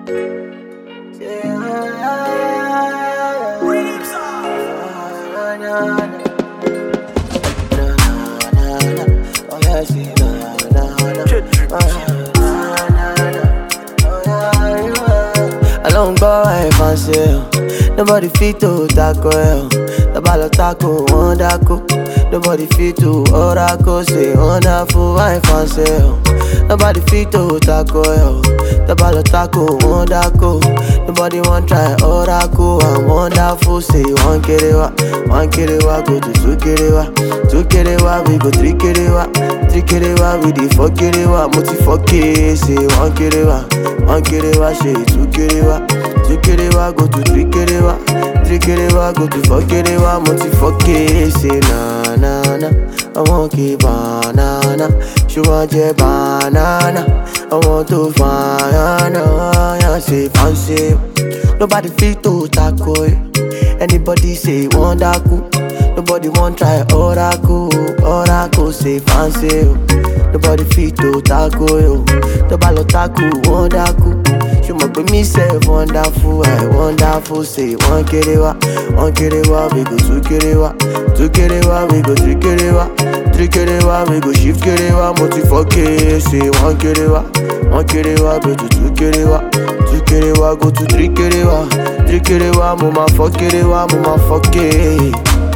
Along by fancy, nobody fit to tackle. Nobody tackle, one tackle. Nobody fit to oracle, say wonderful, I fancy. Nobody fit to tackle. Nobody tackle, one tackle. Nobody want try oracle, I'm wonderful, say one kerewa, one kerewa, go to two kerewa, two kerewa, we go three kerewa, three kerewa, we the four kerewa, multi four K, say one kerewa, one kerewa, say two kerewa, two kerewa, go to three kerewa, three kerewa, go to four kerewa, multi four K, say na na na, I want keep banana, she want your banana, I want to find ya, say fancy, nobody fit to tackle you. Anybody say wonderful, nobody want try oracle, oracle say fancy you. Nobody fit to tackle you, nobody tackle wonderful. She must be me say wonderful, I wonderful say one kerewa, one kerewa we go two kerewa, two kerewa we go three kerewa, three kerewa we go shift kerewa, multi four K say one kerewa, one kerewa go to two kerewa, two kerewa go to three kerewa, three kerewa mo ma four kerewa mo ma four K.